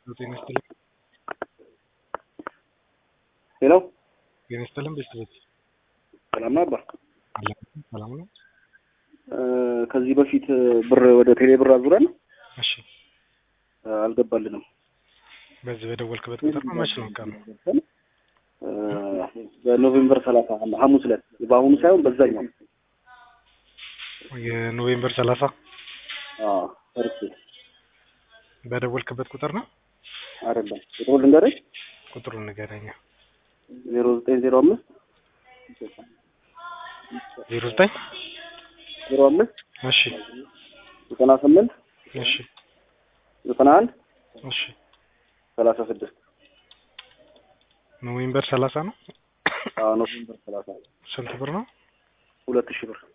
ጤና ይስጥልኝ። ሄሎ ጤና ይስጥልኝ ቤተሰቦች ሰላም ነው አባ። አለን ሰላም ነው። እ ከዚህ በፊት ብር ወደ ቴሌ ብር አዙረን እሺ እ አልገባልንም። በዚህ በደወልክበት ቁጥር ነው መች ነው ቀኑ? እ በኖቬምበር ሰላሳ ሐሙስ ዕለት በአሁኑ ሳይሆን በዛኛው የኖቬምበር ሰላሳ አዎ ፈርቼ በደወልክበት ቁጥር ነው። አይደለም ቁጥሩ ልንገርሽ ቁጥሩን ንገረኛ። ዜሮ ዘጠኝ ዜሮ አምስት ዜሮ ዘጠኝ ዜሮ አምስት እሺ ዘጠና ስምንት እሺ ዘጠና አንድ እሺ ሰላሳ ስድስት ኖቬምበር ሰላሳ ነው። አዎ ኖቬምበር ሰላሳ ስንት ብር ነው? ሁለት ሺህ ብር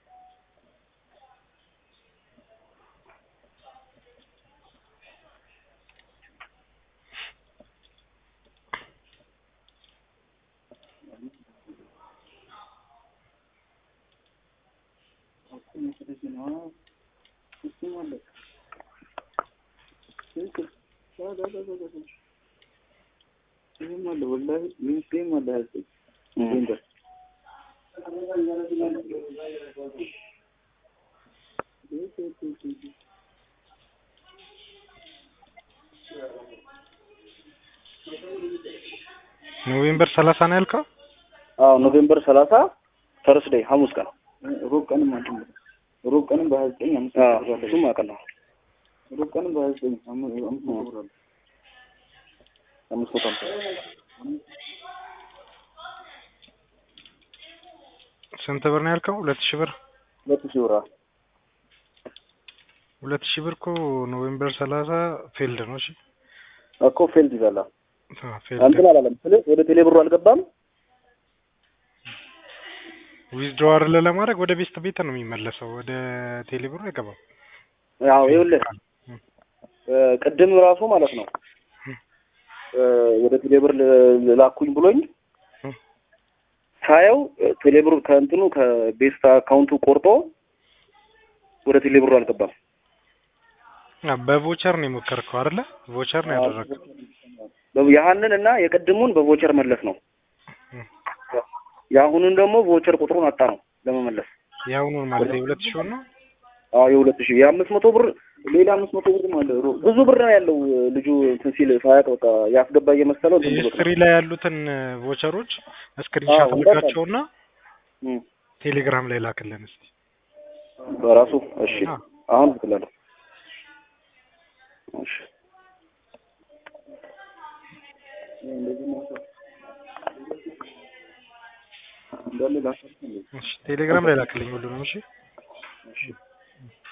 ኖቬምበር ሰላሳ ነው ያልከው? አዎ ኖቬምበር ሰላሳ ተርስዴይ ሐሙስ ቀን ሮብ ቀንም አለ ሮብ ቀንም በሀያ ዘጠኝ አምስት እሱም አውቃለሁ ሮብ ቀንም በሀያ ዘጠኝ አምስት መቶ ብር አለ አምስት መቶ ሃምሳ ስንት ብር ነው ያልከው? ሁለት ሺህ ብር ሁለት ሺህ ብር አዎ ሁለት ሺህ ብር እኮ ኖቬምበር ሰላሳ ፌልድ ነው። እሺ እኮ ፌልድ ይላል አዎ አዎ፣ ፌልድ እንትን አላለም ስለ ወደ ቴሌ ብሩ አልገባም ዊዝድሮ አይደለ ለማድረግ ወደ ቤስት ቤት ነው የሚመለሰው። ወደ ቴሌ ብሩ አይገባም። ያው ይኸውልህ እ ቅድም ራሱ ማለት ነው እ ወደ ቴሌ ብር ል- ላኩኝ ብሎኝ ሳየው እ ቴሌ ብሩ ከእንትኑ ከቤስት አካውንቱ ቆርጦ ወደ ቴሌ ብሩ አልገባም። አ በቮቸር ነው የሞከርከው አይደለ? ቮቸር ነው ያደረገው። በ- ያህንን እና የቅድሙን በቮቸር መለስ ነው። እም። የአሁኑን ደግሞ ቮቸር ቁጥሩን አጣ ነው ለመመለስ። የአሁኑን ማለት የሁለት ሺህ ብር ነው። አዎ የሁለት ሺህ የአምስት መቶ ብር ሌላ አምስት መቶ ብር አለ። ሮ- ብዙ ብር ነው ያለው ልጁ እንትን ሲል ሳያውቅ በቃ ያስገባ እየመሰለው እንትን ብሎት ነው። ሂስትሪ ላይ ያሉትን ቮቸሮች ስክሪንሻት አዎ፣ አድርጋቸውና እም። ቴሌግራም ላይ ላክልን እስቲ። በራሱ እሺ፣ አዎ። አሁን ልክላለሁ። እሺ እንዳለ ላሳልፍ እንዴ? እሺ ቴሌግራም ላይ ላክልኝ ሁሉንም። እሺ እሺ